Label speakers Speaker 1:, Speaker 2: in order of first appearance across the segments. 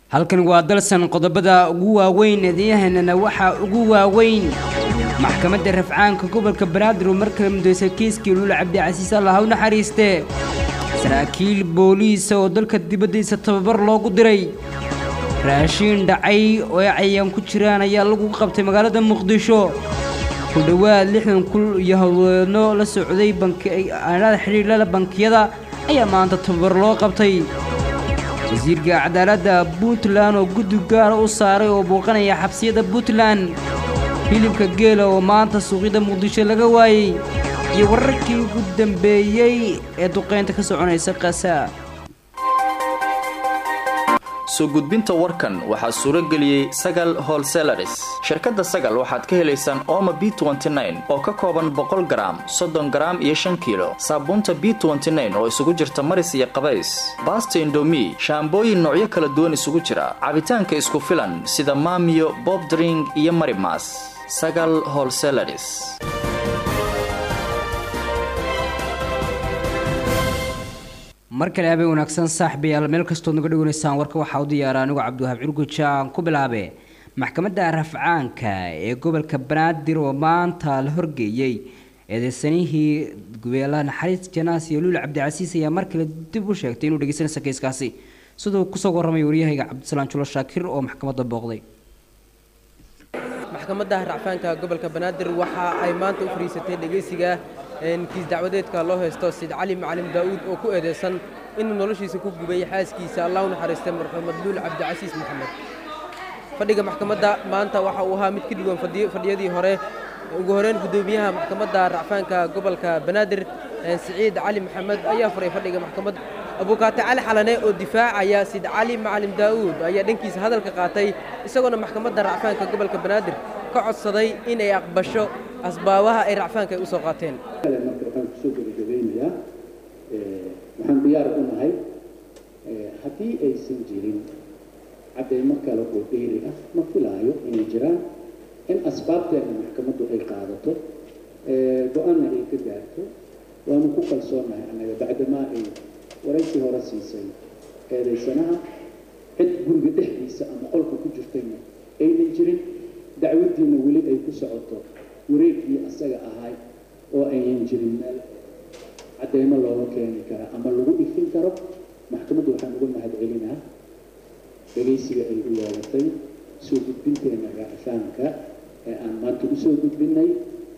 Speaker 1: halkan waa dalsan qodobada ugu waaweyn eedayahanana waxaa ugu waaweyn maxkamadda rafcaanka gobolka banaadir oo mar kale mudaysay kiiskii luul cabdicasiis allah u naxariiste saraakiil booliisa oo dalka dibaddiisa tababar loogu diray raashiin dhacay oo ay cayaan ku jiraan ayaa lagu qabtay magaalada muqdisho ku dhowaad lixdan kul iyo howlweedno la socday bankiaanada xidhiidhada bankiyada ayaa maanta tababar loo qabtay wasiirka cadaaladda puntland oo guddi gaara u saaray oo booqanaya xabsiyada puntland hilibka geela oo maanta suuqyada muqdisho laga waayey iyo wararkii ugu dambeeyey ee duqaynta ka soconaysa kasa
Speaker 2: soo gudbinta warkan waxaa suuro geliyey sagal holselaris shirkadda sagal waxaad ka helaysaan ooma b oo ka kooban boqol garaam soddon garaam iyo shan kiilo saabuunta b oo isugu jirta maris iyo qabays baasta indomi shaambooyin noocyo kala duwan isugu jira cabitaanka isku filan sida maamiyo bobdring iyo marimas sagal holselaris
Speaker 1: mar kale habeen wanaagsan saaxiibayaal meel kastood naga dhawanaysaan warka waxaa u diyaara anigu cabdiwahaab curguja aan ku bilaabe maxkamadda rafcaanka ee gobolka banaadir oo maanta la horgeeyey eedeysanihii gubeelaha naxariis janaas iyo luul cabdicasiis ayaa mar kale dib u sheegtay inuu dhegeysanaysa keyskaasi siduu kusoo warramay waryahayga cabdisalaan julo shaakir oo maxkamadda booqday
Speaker 3: maxkamadda racfaanka gobolka banaadir waxa ay maanta u fariisatay dhegeysiga kiis dacwadeedka loo haysto sid cali macalin daa'uud oo ku eedeysan inuu noloshiisa ku gubay xaaskiisa allah u naxariistay marxuumad luul cabdicasiis maxamed fadhiga maxkamadda maanta waxa uu ahaa mid ka duwan fadhiyadii hore ugu horeyn guddoomiyaha maxkamadda racfaanka gobolka banaadir siciid cali maxamed ayaa furay fadhiga maxkamadda abuukaate cali xalane oo difaacaya sid cali macalin daa'uud ayaa dhankiisa hadalka qaatay isagoona maxkamadda racfaanka gobolka banaadir ka codsaday inay aqbasho asbaabaha ay racfaanka ay u soo qaateen
Speaker 4: marka waxaan kusoo gebagabeynayaa waxaan diyaar u nahay haddii aysan jirin caddaymo kale oo dheeri ah ma filaayo inay jiraan in asbaabteena maxkamaddu ay qaadato go-aanna ay ka gaarto waanu ku kalsoonahay annaga bacdamaa ay waraysi hore siisay eedaysanaha cid guriga dhexdiisa ama qolka ku jirtayna aynan jirin dacwaddiina weli ay ku socoto wareegkii asaga ahay oo aynan jirin meel caddaymo looga keeni kara ama lagu ifin karo maxkamaddu waxaan uga mahad celinaa dhegaysiga ay u yeelatay soo gudbinteena racfaanka ee aan maanta usoo gudbinay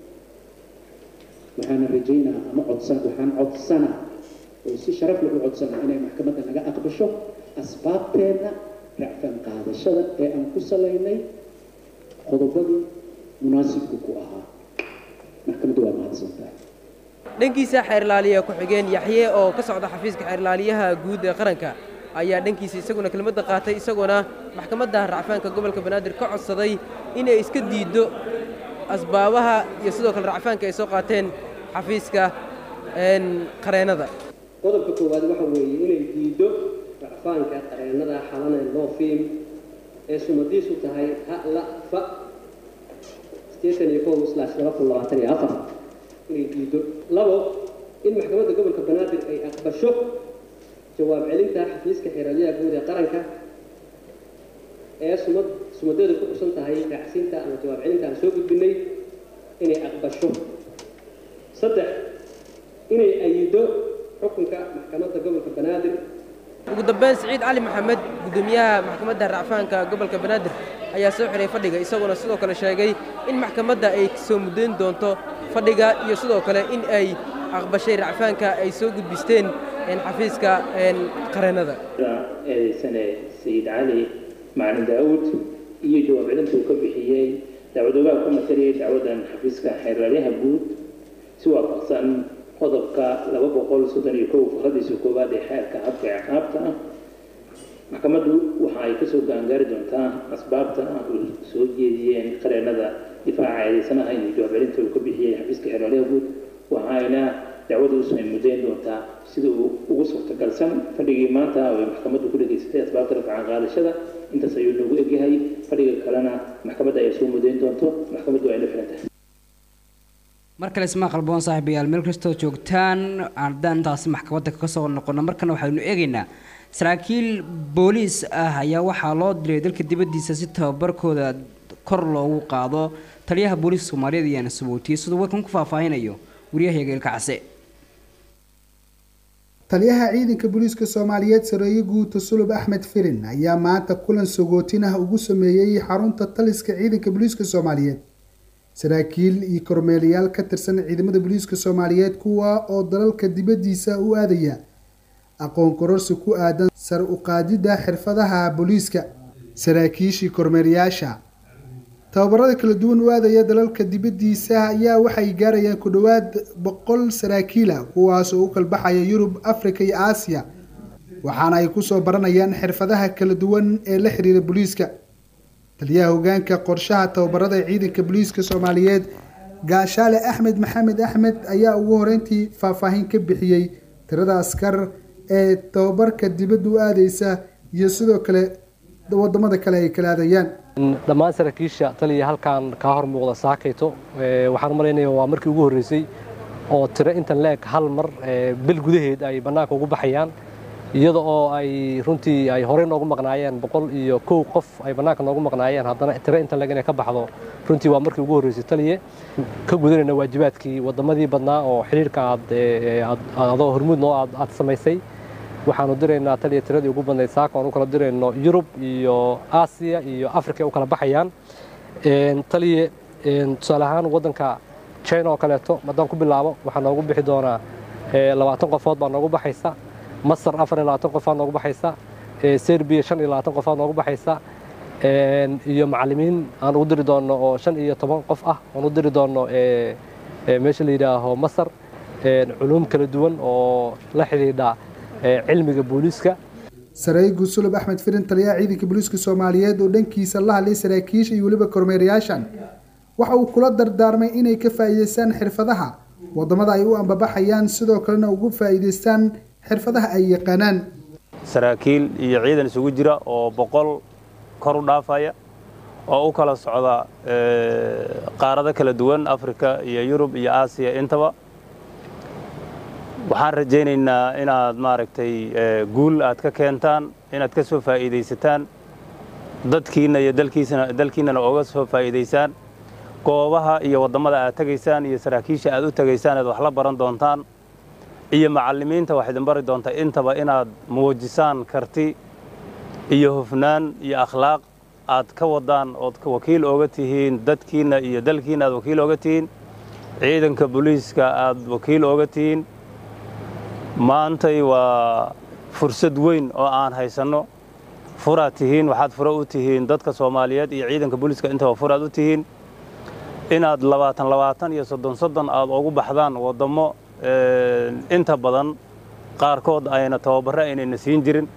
Speaker 4: waxaana rajaynaa ama codsan waxaan codsanaa oo si sharaf leh u codsanaa inay maxkamadda naga aqbasho asbaabteenna racfaan qaadashada ee aan ku salaynay qodobadii munaasibku ku ahaa maxkamaddu waa mahadsantahay
Speaker 3: dhankiisa xeerlaaliya ku-xigeen yaxye oo ka socda xafiiska xeerlaaliyaha guud ee qaranka ayaa dhankiisa isaguna kelmadda qaatay isagoona maxkamadda racfaanka gobolka banaadir ka codsaday inay iska diiddo asbaabaha iyo sidoo kale racfaanka ay soo qaateen xafiiska qareennada
Speaker 5: qodobka koowaad waxa weeye inay diiddo racfaanka qareennada xalane loo fiim ee sumadiisu tahay hala fa sideetan iyo kow slash laba kun labaatan iyo afar inay diiddo labo in maxkamadda gobolka banaadir ay aqbasho jawaab celinta xafiiska xeeralyaha guud ee qaranka ee sumad sumadeedu ku xusan tahay raacsinta ama jawaab celinta aan soo gudbinay inay aqbasho saddex inay ayido xukunka maxkamadda gobolka banaadir
Speaker 3: ugu dambeyn siciid cali maxamed guddoomiyaha maxkamadda racfaanka gobolka banaadir ayaa soo xiray fadhiga isagoona sidoo kale sheegay in maxkamadda ay soo muddayn doonto fadhiga iyo sidoo kale in ay aqbashay racfaanka ay soo gudbisteen xafiiska qareennada
Speaker 6: eedaysane sayid cali macalin daa'uud iyo jawaab celinta uu ka bixiyey dacwadoogaha ku mataliyay dacwaddan xafiiska xeerlaalyaha guud si waafaqsan qodobka laba boqol soddon iyo kow fakradiisa koowaad ee xeerka habka ciqaabta ah maxkamaddu waxa ay kasoo gaangaari doontaa asbaabta uu soo jeediyeen qareennada difaaca eedaysanaha iyo jawaab celinta uu ka bixiyey xafiiska xeerlaalyaha guud waxayna dacwada usoo muddayn doontaa sida uu ugu suurtagalsan fadhigii maanta oo ay maxkamaddu ku dhegaysatay asbaabta rafcan qaadashada intaas ayuu noogu egyahay fadhiga kalena maxkamadda ay soo muddayn doonto maxkamaddu ay la xiran tahay
Speaker 1: mar kale ismaa qalboon saaxiibayaal meel kastoo joogtaan haddaan intaasi maxkamadda ka soo noqono markana waxaynu eegaynaa saraakiil booliis ah ayaa waxaa loo diray dalka dibaddiisa si tababarkooda kor loogu qaado taliyaha booliiska soomaaliyeed ayaana sabootiyey siduu warkan ku faahfaahinayo waryahayaga ilkacse
Speaker 7: taliyaha ciidanka booliiska soomaaliyeed sareeye guuta sulub axmed firin ayaa maanta kulan sagootin ah ugu sameeyey xarunta taliska ciidanka booliiska soomaaliyeed saraakiil iyo kormeelayaal ka tirsan ciidamada booliiska soomaaliyeed kuwa oo dalalka dibaddiisa u aadaya aqoon kororsi ku aadan sar u qaadidda xirfadaha booliiska saraakiishii kormeerayaasha tababarada kala duwan u aadaya dalalka dibaddiisa ayaa waxay gaarayaan ku dhowaad boqol saraakiila kuwaas oo u kalbaxaya yurub afrika iyo aasiya waxaana ay kusoo baranayaan xirfadaha kala duwan ee la xiriira booliiska taliyaha hogaanka qorshaha tababarada ciidanka booliiska soomaaliyeed gaashaale axmed maxamed axmed ayaa ugu horeyntii faahfaahin ka bixiyey tirada askar ee tababarka dibadda u aadeysa iyo sidoo kale wadamada kale ay kala aadayaan
Speaker 8: dhammaan saraakiisha taliya halkan kaa hor muuqda saakayto waxaan umalaynaya waa markii ugu horreysay oo tiro intan leeg hal mar bil gudaheed ay bannaanka ugu baxayaan iyada oo ay runtii ay horey noogu maqnaayeen boqol iyo kow qof ay bannaanka noogu maqnaayeen haddana tiro intan leeg inay ka baxdo runtii waa markii ugu horreysay taliye ka gudanayna waajibaadkii waddamadii badnaa oo xiriirka aad adoo hormuud noo aad samaysay waxaanu diraynaa taliya tiradii ugu badnayd saaka aan u kala dirayno yurub iyo aasiya iyo africa u kala baxayaan taliye tusaale ahaan waddanka china oo kaleeto haddaan ku bilaabo waxaa noogu bixi doonaa labaatan qofood baa noogu baxaysa masar afar iyo labaatan qofaa noogu baxaysa serbiya shan iyo labaatan qofaa noogu baxaysa iyo macallimiin aan ugu diri doonno oo shan iyo toban qof ah aan u diri doonno meesha la yidhaaho masar culuum kala duwan oo la xidhiidha cilmiga booliiska
Speaker 7: sareeye guusulub axmed firin taliyaha ciidanka booliiska soomaaliyeed oo dhankiisa la hadlay saraakiisha iyo weliba kormeerayaashan waxa uu kula dardaarmay inay ka faa'iidaystaan xirfadaha wadamada ay u ambabaxayaan sidoo kalena ugu faa'iidaystaan xirfadaha ay yaqaanaan
Speaker 9: saraakiil iyo ciidan isugu jira oo boqol kor u dhaafaya oo u kala socda qaarado kala duwan afrika iyo yurub iyo aasiya intaba waxaan rajaynaynaa inaad maaragtay guul aad ka keentaan inaad ka soo faa'iidaysataan dadkiinna iyo dalkiisana dalkiinnana ooga soo faa'iidaysaan goobaha iyo waddamada aad tegaysaan iyo saraakiisha aad u tegaysaan aad wax la baran doontaan iyo macallimiinta wax idin bari doonta intaba inaad muujisaan karti iyo hufnaan iyo akhlaaq aad ka waddaan ood wakiil ooga tihiin dadkiinna iyo dalkiinna aad wakiil ooga tihiin ciidanka booliiska aad wakiil ooga tihiin maantay waa fursad weyn oo aan haysanno furaad tihiin waxaad fura u tihiin dadka soomaaliyeed iyo ciidanka booliiska intaba furaad u tihiin inaad labaatan labaatan iyo soddon soddon aad ugu baxdaan waddammo inta badan qaarkood ayna tababarro aynayna siin jirin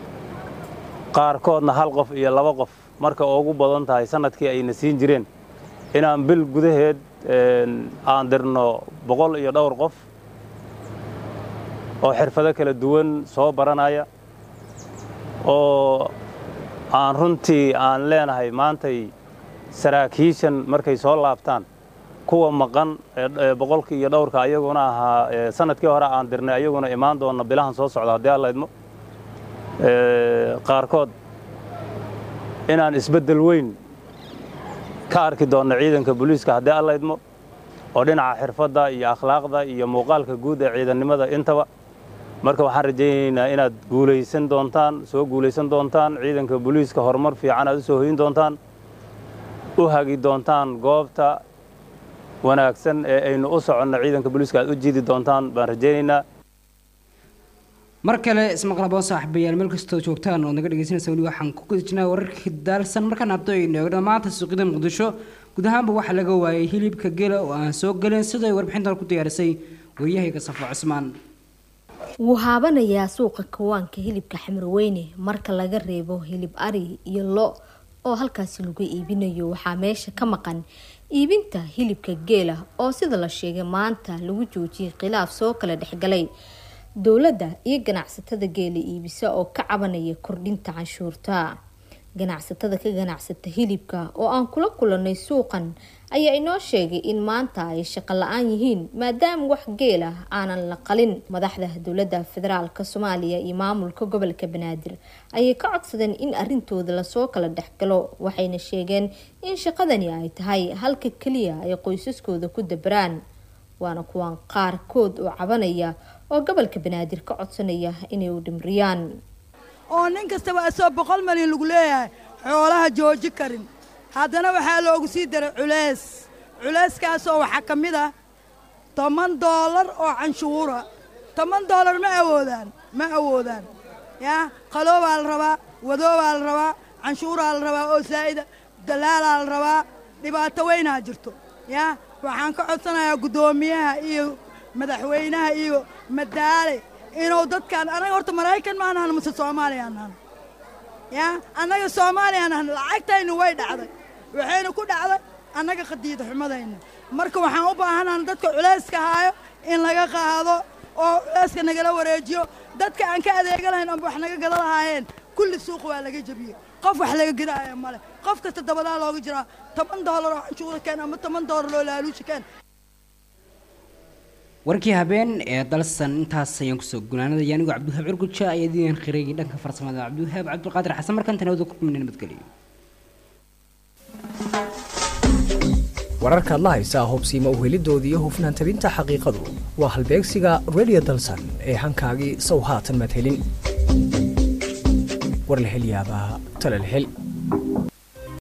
Speaker 9: qaarkoodna hal qof iyo laba qof marka ugu badan tahay sannadkii ayna siin jireen inaan bil gudaheed aan dirno boqol iyo dhowr qof oo xirfado kala duwan soo baranaya oo aan runtii aan leenahay maantay saraakiishan markay soo laabtaan kuwa maqan boqolkii iyo dhowrka ayaguna ahaa sanadkii hore aan dirnay ayaguna imaan doonna bilahan soo socda haddii alla idmo qaarkood inaan isbeddel weyn ka arki doonno ciidanka booliiska haddii alla idmo oo dhinaca xirfadda iyo akhlaaqda iyo muuqaalka guud ee ciidannimada intaba marka waxaan rajaynaynaa inaad guulaysan doontaan soo guulaysan doontaan ciidanka booliiska horumar fiican aad u soo hoyin doontaan u hagi doontaan goobta wanaagsan ee aynu u soconno ciidanka booliiska aad u jiidi doontaan baan rajaynaynaa
Speaker 1: mar kale ismaqlabo saaxiibayaal meel kastoo joogtaan ood naga dhegeysanaysa weli waxaan ku guda jirnaa wararka daalsan markaan abdo aynu eegno maanta suuqyada muqdisho guud ahaanba waxaa laga waayay hilibka gela oo aan soo gelin sidoo ay warbixintan ku diyaarisay waryahayga safo cusmaan
Speaker 10: wuu haabanayaa suuqa kawaanka hilibka xamarweyne marka laga reebo hilib ari iyo lo oo halkaasi lagu iibinayo waxaa meesha ka maqan iibinta hilibka geela oo sida la sheegay maanta lagu joojiyay khilaaf soo kala dhexgalay dowladda iyo ganacsatada geela iibisa oo ka cabanaya kordhinta canshuurta ganacsatada ka ganacsata hilibka oo aan kula kulanay suuqan ayaa inoo sheegay in maanta ay shaqo la-aan yihiin maadaama wax geel ah aanan la qalin madaxda dowladda federaalk soomaaliya iyo maamulka gobolka banaadir ayay ka codsadeen in arintooda lasoo kala dhexgalo waxayna sheegeen in shaqadani ay tahay halka keliya ay qoysaskooda ku dabaraan waana kuwaan qaarkood oo cabanaya oo gobolka banaadir ka codsanaya inay u dhimriyaan
Speaker 11: oo nin kastaba asoo boqol malyan lagu leeyahay xoolaha jooji karin haddana waxaa loogu sii daray culays culayskaasoo waxaa ka mid ah toban doolar oo canshuura toban doolar ma awoodaan ma awoodaan yaa qaloobaa la rabaa wadoobaa la rabaa canshuuraa la rabaa oo saa'ida dalaalaa la rabaa dhibaato weynaa jirto yaa waxaan ka codsanayaa guddoomiyaha iyo madaxweynaha iyo madaale inuu dadkaan annaga horta maraykan ma anahan mase soomaaliya anahan yaa annaga soomaaliya anahan lacagtaynu way dhacday waxaynu ku dhacday annaga qadiida xumadayna marka waxaan u baahanahan dadka culayska haayo in laga qaado oo culayska nagala wareejiyo dadka aan ka adeega lahayn amba wax naga gada lahaayeen kulli suuq waa laga jebiyey qof wax laga gadaaya male qof kasta dabadaa looga jiraa toban doolar oo canshuura keen ama toban doolar oo laaluushi keen
Speaker 1: warkii habeen ee dalsan intaas ayaan kusoo gunaanadaya anigoo cabdiwahaab curguja ayaa diidan khireegay dhanka farsamada cabdiwahaab cabdulqaadir xasan markan tanawada ku kumina nabadgeliyo
Speaker 12: wararkaad la haysaa hubsiima uhelidooda iyo hufnaan tabinta xaqiiqadu waa halbeegsiga radio dalsan ee hankaagii sow haatan madhelin war la hel yaabaa tala la hel